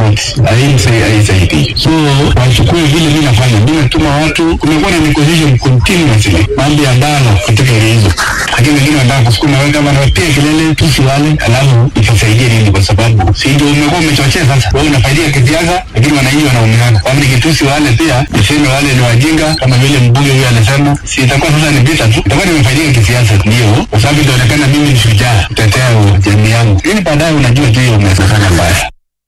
tofauti, na hii haisaidii. So wachukue vile mi nafanya, mi natuma watu, kumekuwa na negotiation continuously, mambo ya dialogue katika area hizo, lakini wengine wanataka kusukuma wewe kama nawapiga kelele tusi wale, alafu itasaidie nini? Kwa sababu si ndio umekuwa umechochea sasa, wewe unafaidia kisiasa, lakini wananchi wanaumizana. Kama nikitusi wale pia niseme wale ni wajinga, kama vile mbunge huyo alisema, si itakuwa sasa ni vita tu, itakuwa nimefaidia kisiasa, ndio kwa sababu itaonekana mimi ni shujaa kutetea jamii yangu, lakini baadaye unajua tu hiyo umefanya mbaya.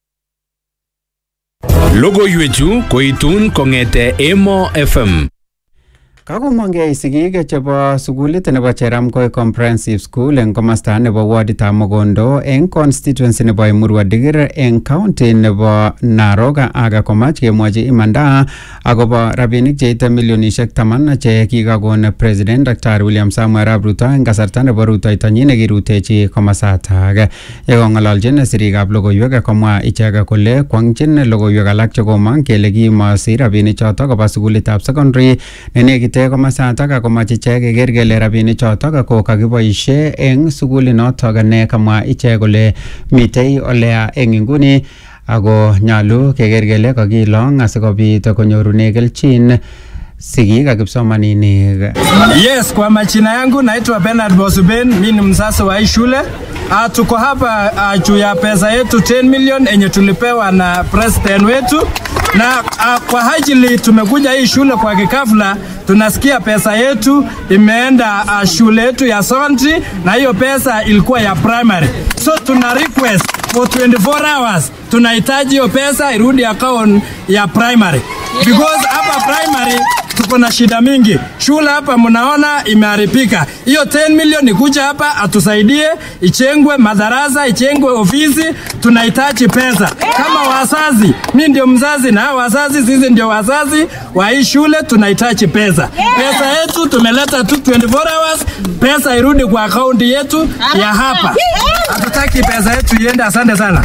Logoiwechu koitun kong'ete Emo FM. Kakomongei sigik chebo sukulit nebo Cheramkoi Comprehensive School eng komosta nebo waditab Mogondo eng constituency nebo Emurua Dikir eng county nebo Narok ak komach kemwochi imanda akobo rabinik cheite milionishek taman che kikakon President Dr. William Samuel Arap Ruto eng kasarta nebo rutoitonyi nekirutechi komosatak. Yekong'ololjin sirikab logoiwek komwa ichek kole kwangchin logoiwek alak chekomong kele kimosi rabinichoto koba sukulitab secondary nenekit komitei komasatak akomach ichek keker kele rabinik chotok ko kakiboishe eng sukulinotok ne kamwa ichek kole mitei oleya eng inguni ako nyalu keker kele kakilong asikobit konyorune kelchin sigik ak kipsomaninik. Yes, kwa majina yangu naitwa Bernard Bosuben, mimi ni mzazi wa hii shule. Uh, tuko hapa uh, juu ya pesa yetu 10 million enye tulipewa na president wetu na uh, kwa ajili tumekuja hii shule kwa kikafla, tunasikia pesa yetu imeenda uh, shule yetu ya secondary na hiyo pesa ilikuwa ya primary, so tuna request for 24 hours tunahitaji hiyo pesa irudi account ya primary because hapa primary tuko na shida mingi. Shule hapa mnaona imeharibika. Hiyo 10 milioni kuja hapa atusaidie, ichengwe madarasa, ichengwe ofisi, tunahitaji pesa kama wazazi. Mi ndio mzazi na hao wazazi, sisi ndio wazazi wa hii shule, tunahitaji pesa. Pesa yetu tumeleta tu 24 hours, pesa irudi kwa akaunti yetu ya hapa. Hatutaki pesa yetu iende. Asante sana.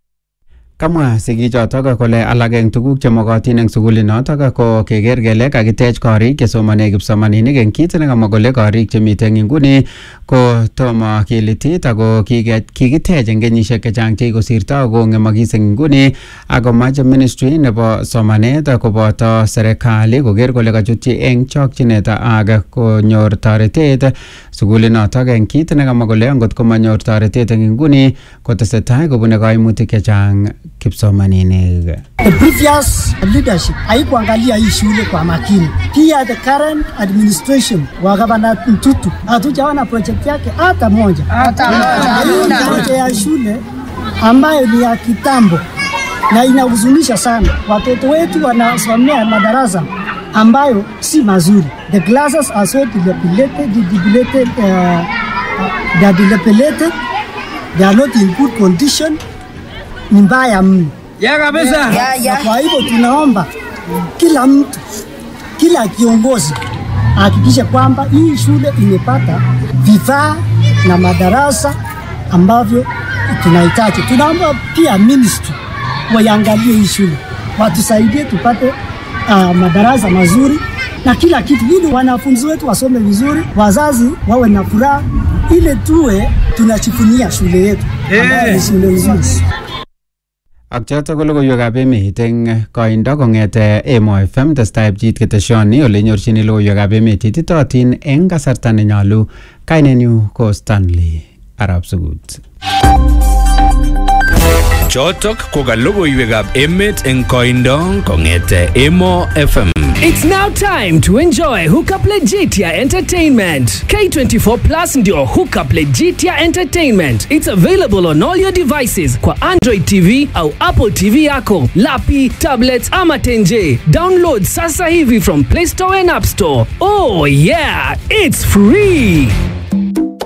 Kamwa sigichotok kole alak eng tuguk chemokotin eng sukulinotok ko keker kele kakitech korik chesomane kipsomaninik eng kit nekamwa kole korik chemite eng inguni ko tomo kilitit ako kikitech eng kenyisiek chechang chekikosirto kong'emokis eng inguni akomach ministry nebo somanet koboto serikali koker kole kachutyi eng chokchinet ak konyor toretet sukulinotok eng kit nekamwa kole angot komanyor toretet eng inguni kotesetai kobune kaimutik chechang kipsomaninik. The previous leadership haikuangalia hii shule kwa makini. Pia the current administration wa gavana Mtutu hatujaona project yake hata moja. Hii project ya shule ambayo ni ya kitambo na inahuzunisha sana. Watoto wetu wanasomea madarasa ambayo si mazuri. The classes are so dilapidated, dilapidated, uh, they are dilapidated. They are not in good condition ni mbaya mno ya kabisa. Na kwa hivyo tunaomba kila mtu, kila kiongozi ahakikishe kwamba hii shule imepata vifaa na madarasa ambavyo tunahitaji. Tunaomba pia ministry waiangalie hii shule, watusaidie tupate uh, madarasa mazuri na kila kitu, ili wanafunzi wetu wasome vizuri, wazazi wawe na furaha, ile tuwe tunachifunia shule yetu ambayo ni shule nzuri. ak chotok ko logoiwekab emet eng koindo kong'ete Emo FM testai pchit keteshoni ole nyorchini logoiwekab emet ititootin eng kasarta nenyolu kainenyu ko Stanley Arab Sugut. Chotok ko ka logoiwekab emet eng koindo kong'ete Emo FM. It's now time to enjoy Hookup Legitia Entertainment. K24 Plus ndio Hookup Legitia Entertainment. It's available on all your devices kwa Android TV au Apple TV yako, lapi, tablets ama tenje. Download sasa hivi from Play Store and App Store. Oh yeah, it's free.